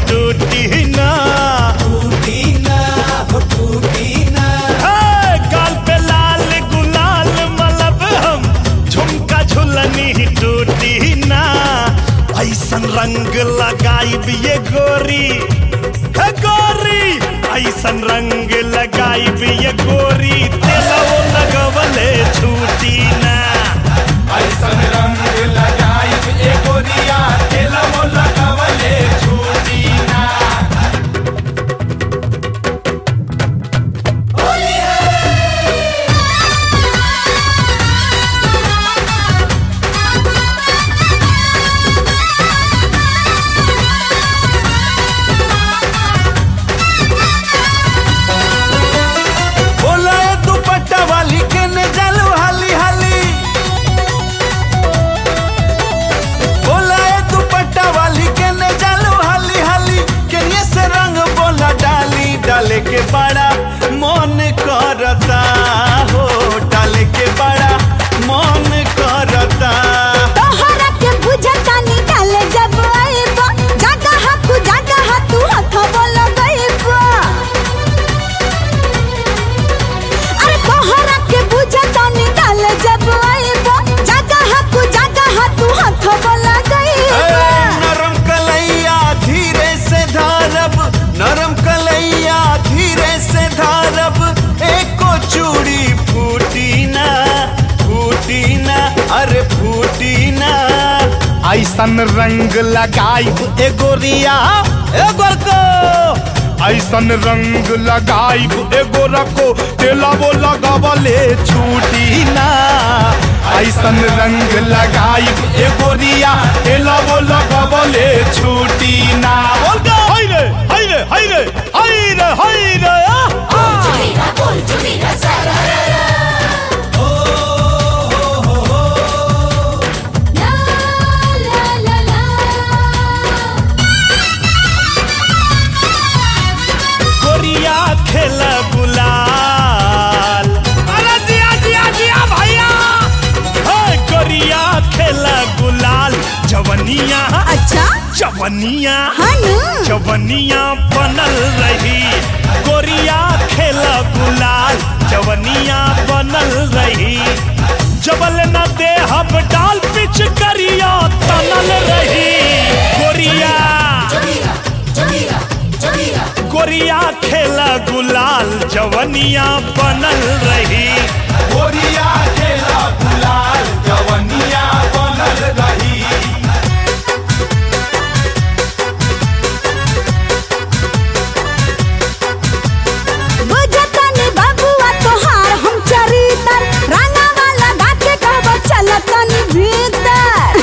टूटी ना टूटी ना हो टूटी ना हे, गाल पे लाल गुलाल मलब हम झुमका झुलनी टूटी ना ऐसन रंग लगाई ये गोरी हे गोरी ऐसन रंग लगाई ये गोरी तेलो लगवले छूटी ना ऐसन रंग लगाई ए गोरिया तेलमो लगावले छूटी ना बोला ए दुपट्टा वाली के ने जालू हाली हाली बोला ए दुपट्टा वाली के ने जालू हाली हाली के ये से रंग बोला डाली डाले के बड़ा मन करता हो डाले के बड़ा मन करता तोहरा के बुझतानी डाले जब आइबा जगह तू जगह तू हाथ बोल गइबा अरे तोहरा के बुझतानी डाले जब आइबा जगह तू जगह तू हाथ बोल गइबा ए, नरम कलैया धीरे से धारब नरम कलैया धीरे से धारब एको चूड़ी फूटी ना फूटी ना अरे फूटी ना ऐसन रंग लगाई ए गोरिया ए गोरको ऐसन रंग लगाई ए गोरको तेला वो लगावले छूटी ना ऐसन रंग लगाई ए गोरिया तेला वो लगावले छूटी ना बोल के हाय रे हाय रे हाय रे हाय रे हाय रे आ, आ। ला ला ला ला गोरिया खेल गुलाल अरे जिया जिया जिया भैया हे गोरिया खेल गुलाल जवनिया अच्छा जवनिया हनु जवनिया बनल रही गोरिया खेल गुलाल जवनिया बनल रही जबल न दे हम डाल पिच करिया तनल रही गोरिया गोरिया खेल गुलाल जवनिया बनल रही गोरिया खेला गुलाल जवनिया बनल रही बुझतनी बबुआ तोहार हम चरितर रंगा वाला गाके कहबो चलतनी भीतर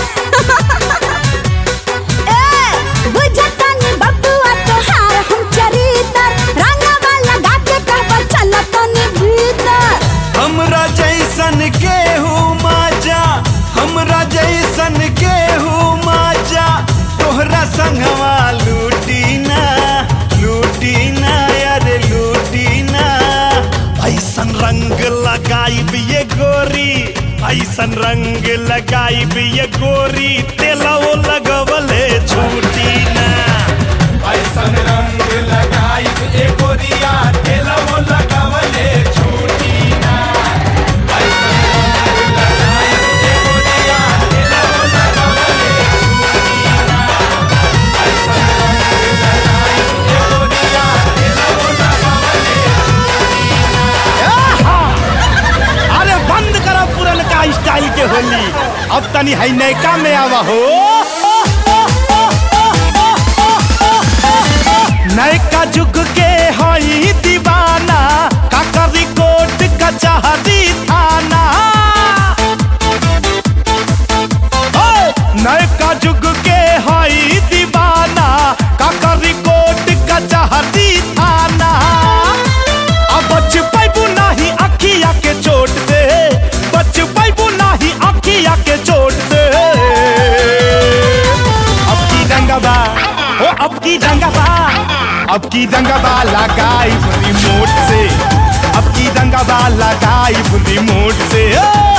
ए बुझतनी बबुआ तोहार हम चरितर रंगा वाला गाके कहबो चलतनी भीतर हमरा जैसन केहू माजा हमरा जैसन केहू माजा तोहरा संगवा लूटी ना लूटी ना अरे लूटी ना ऐसन रंग लगाई ये गोरी ऐसन रंग लगाई ये गोरी तेलो लगवले छूटी ना ऐसन रंग लगाई ए गोरिया तेलवो लगावले छूटी ना ऐसन रंग लगाई ए गोरिया तेलवो लगावले छूटी ना ऐसन रंग लगाई ए गोरिया तेलवो लगावले अरे बंद करो पुरनका स्टाइल के होली अब तनी है नैका में आवा हो नैका जुग के हई दीवाना काकरी कोट कचहरी थाना ओए, नैका जुग के हई दीवाना काकरी कोट कचहरी थाना अब बच पैबू नाही अखिया के चोट से बच पैबू नाही अखिया के चोट से अब की रंगबा ओ अब की रंगबा अब की रंगबा लगाई रिमोट से अब की रंगबा लगाई रिमोट से ओ!